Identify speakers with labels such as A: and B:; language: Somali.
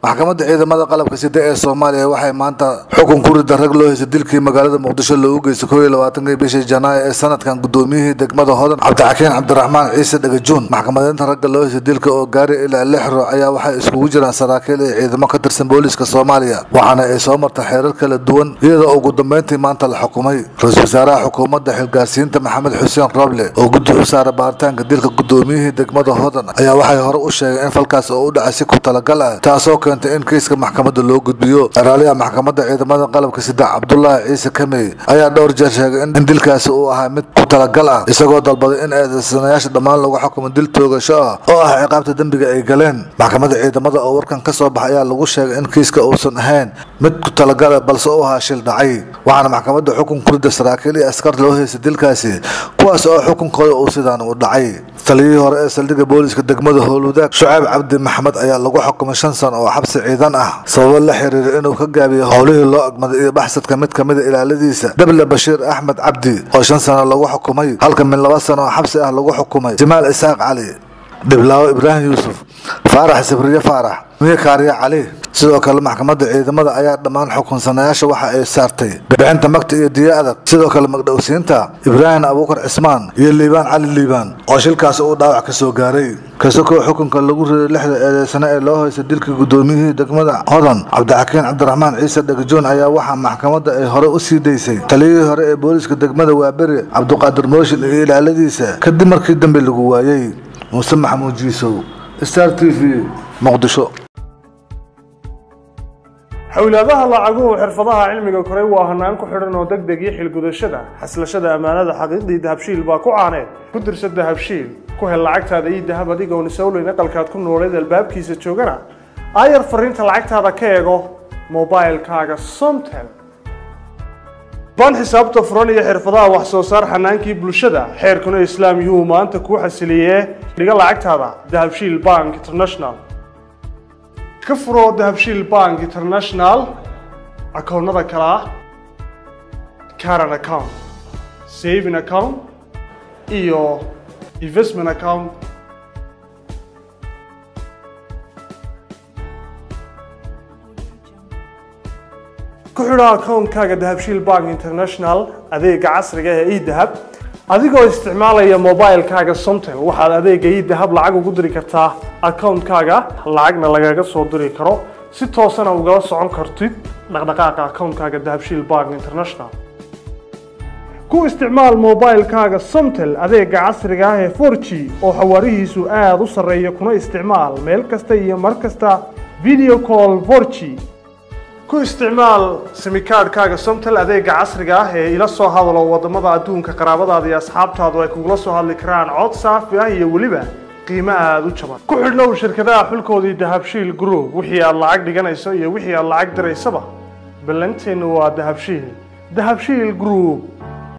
A: maxkamadda ciidamada qalabka sida ee soomaaliya waxay maanta xukun ku rida rag loo heysay dilkii magaalada muqdisho loogu geystay koob iyo labaatankii bishii janaayo ee sanadkan gudoomiyihii degmada hodan cabdixakiin cabdiraxmaan ciise dhagajuun maxkamadeynta ragga loo heysay dilka oo gaari ilaa lix ruux ayaa waxay iskugu jiraan saraakiil iyo ciidamo ka tirsan booliiska soomaaliya waxaana ay soo martay xeerar kala duwan iyadoo ugu dambeyntii maanta la xukumay ra-iisul wasaaraha xukuumadda xilgaarsiinta maxamed xuseen roble oo guddi u saara baaritaanka dilka gudoomiyihii degmada hodan ayaa waxay hore u sheegeen in falkaas oo u dhacay si ku talagal ah taasoo keentay in kiiska maxkamadda loo gudbiyo eraaliyaha maxkamadda ciidamada qalabka sida cabdulaahi ciise kamey ayaa dhowr jeer sheegay in dilkaasi uu ahaa mid ku talagal ah isagoo dalbaday in eedeysanayaasha dhammaan lagu xukumo dil toogasho ah oo ah ciqaabta dembiga ay galeen maxkamadda ciidamada oo warkan ka soo baxay ayaa lagu sheegay in kiiska uusan ahayn mid ku talagala balse u ahaa shil dhacay waxaana maxkamadda xukun ku rida saraakiil iyo askar loo heysay dilkaasi kuwaas oo xukunkooda uu sidaan u dhacay taliyihii hore ee saldhigga booliiska degmada howlwadaag shucayb cabdi maxamed ayaa lagu xukumay shan sano oo xabsi ciidan ah sababo la xiriira inuu ka gaabiyo howlihii loo agmaday iyo baxsadka mid kamida ilaaladiisa dable bashiir axmed cabdi oo shan sano lagu xukumay halka min laba sano oo xabsi ah lagu xukumay jamaal isaaq cali dhiblaawo ibraahim yuusuf faarax sabriye faarax miya kaariye cali sidoo kale maxkamadda ciidamada ayaa dhammaan xukunsanayaasha waxa ay saartay bixinta magta iyo diya adag sidoo kale magdhowsiinta ibraahim abuukar cismaan iyo liibaan cali liibaan oo shilkaasi uu dhaawac ka soo gaaray kasakoo xukunka lagu riday lixda eedeysane ee loo heystay dilkii gudoomiyihii degmada hodan cabdixakiin cabdiraxmaan ciise dhagajoon ayaa waxaa maxkamadda ay hore u sii daysay taliyihii hore ee booliiska degmada waaberi cabdiqaadir mooshin iyo ilaaladiisa kadib markii dambe lagu waayey muuse maxamuud jiisow star t v muqdisho
B: xowlaadaha lacaguhu xirfadaha cilmiga koray waa hanaan ku xidhan oo deg deg iyo xilgudashada xaslashada ammaanada xaqiiqdii dahabshiil baa ku caaneed ku dirsa dahabshiil ku hel lacagtaada iyo dahab adigoon isowleyn aqalkaad ku nooleed albaabkiisa joogana aayar fariinta lacagtaada ka eego mobilkaaga somtel ban xisaabta furan iyo xirfadaha wax soo saar xanaankii bulshada xeerkuna islaam yuu maanta kuu xasiliyee dhiga lacagtaada dahabshiil bank international ka furo dahabshiil bank international akoonnada kale ah caran account saving account iyo investment account ku xidho akoonkaaga dahabshiil bank international adeega casriga ee edahab adigoo isticmaalaya mobilkaaga somtel waxaad adeega edahab lacag ugu diri kartaa akoonkaaga lacagna lagaga soo diri karo si toosana ugala socon kartid dhaqdhaqaaqa akoonkaaga dahabshiil bank international ku isticmaal mobilkaaga somtel adeega casriga ah ee forg oo xawaarihiisu aada u sarreeya kuna isticmaal meel kasta iyo mar kasta video call forg ku isticmaal simikaadhkaaga somtel adeega casriga ah ee ila soo hadalo wadamada adduunka qaraabadaada iyo asxaabtaadu ay kugula soo hadli karaan cod saafi ah iyo weliba qiimo aada u jaban ku xidhnow shirkadaha xulkoodii dahabshiil group wixii aad lacag dhiganayso iyo wixii aad lacag diraysaba ballanteennu waa dahabshiil dahabshiil group